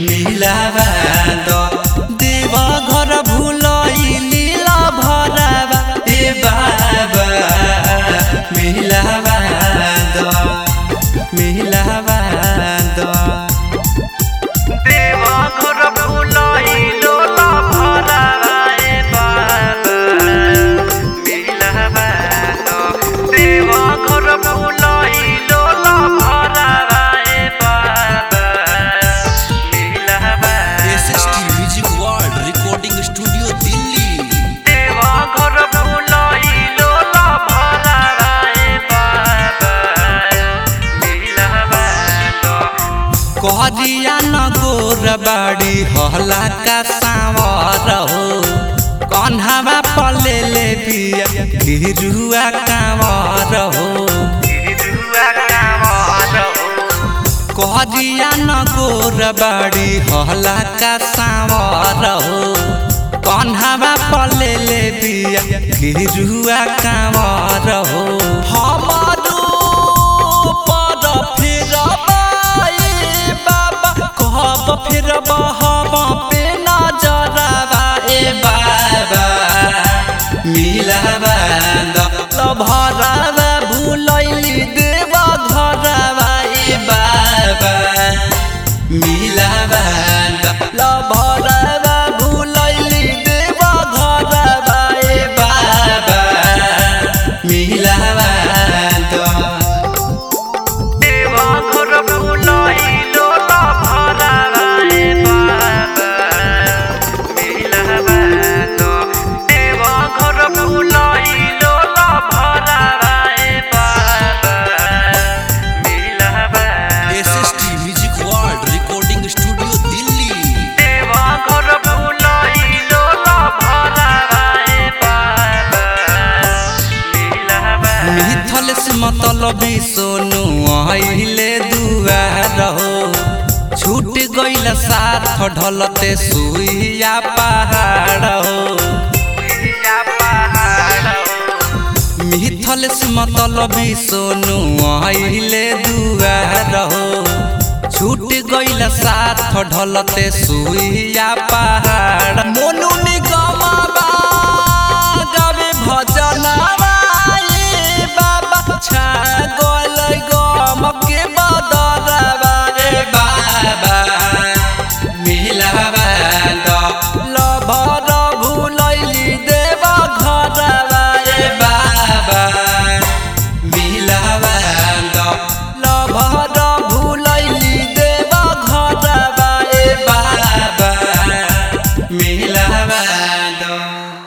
मिलावा द देव घर भुलैली भरावा ए बाबा मिलावा द मिलावा द देव घर भुलैलो भरावा ए बाबा मिलावा द देव घर भुलैलो भरावा ए बाबा मिलावा SST music world recording studio Delhi देवा घर भुलैलो भरावा ए बाबा मिलावा कहरिया न गोर बाड़ी हला का सावर हो कन्हवा पले ले बिया गिरुआ कांवर हो कहरिया न गोर बाड़ी हला का सावर हो कन्हवा पले ले बिया गिरुआ कांवर हो हमारो पर फिरबा ए बाबा कहब फिरबा हम पे नजरबा ए बाबा मिलबा द भरबा भुलैली देवा घरबा ए बाबा मिलबा द भरबा भुलैली देवा घरबा ए बाबा मिलबा द देवा घर भुलैलो भरावा ए बाबा मिलबा द देवा घर भुलैलो भरावा ए बाबा मिलबा SST music world recording studio Delhi देवा घर भुलैलो भरावा ए बाबा मिलबा मिथल से मतलबी सोनू अहिले दुआर हो छूट गइल साथ ढलते सुइया पहाड़ हो मिथल से मतलबी सोनू अहिले दुआर हो छूट गइल साथ ढलते सुइया पहाड़ मोनू निगमबा गावे भजनवा ए बाबा छा गइल गम के बदरवा रे बाबा मिलबा द लभर भुलैली देवा घरवा रे बाबा मिलबा द लभर भुलैली देवा घरवा ए बाबा मिलबा द